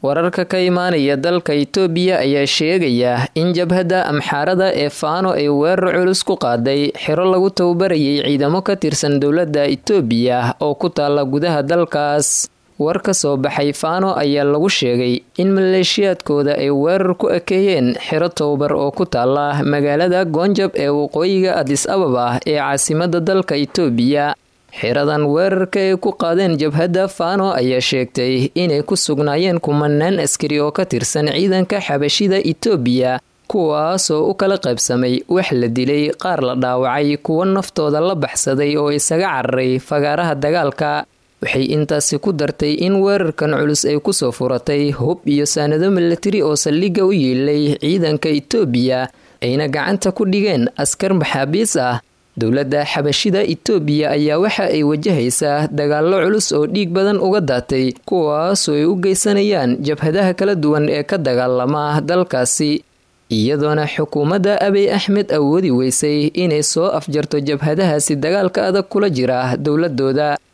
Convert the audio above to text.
wararka ka imaanaya dalka itoobiya ayaa sheegaya in jabhadda amxaarada ee faano ay weerar culus ku qaaday xiro lagu tababarayay ciidamo ka tirsan dowladda itoobiya oo ku taala gudaha dalkaas war ka soo baxay faano ayaa lagu sheegay in maleeshiyaadkooda ay weerar ku ekeeyeen xiro tababar oo ku taala magaalada goonjab ee waqooyiga adis ababa ee caasimada dalka itoobiya xiradan weerarka ay ku qaadeen jabhadda faano ayaa sheegtay inay ku sugnaayeen kumanaan askari oo ka tirsan ciidanka xabashida itoobiya kuwaasoo u kala qaybsamay wax la dilay qaar la dhaawacay kuwo naftooda la baxsaday oo isaga cararay fagaaraha dagaalka waxay intaasi ku dartay in weerarkan culus ay kusoo furatay hub iyo saanado milatari oo saldhigga u yiilay ciidanka itoobiya ayna gacanta ku dhigeen askar maxaabiis ah dowladda xabashida itoobiya ayaa waxa ay wajahaysaa dagaallo culus oo dhiig badan uga daatay kuwaasoo ay u geysanayaan jabhadaha kala duwan ee ka dagaalama dalkaasi iyadoona xukuumadda abiy axmed awoodi weysay inay soo afjarto jabhadahaasi dagaalka adag kula jira dowladooda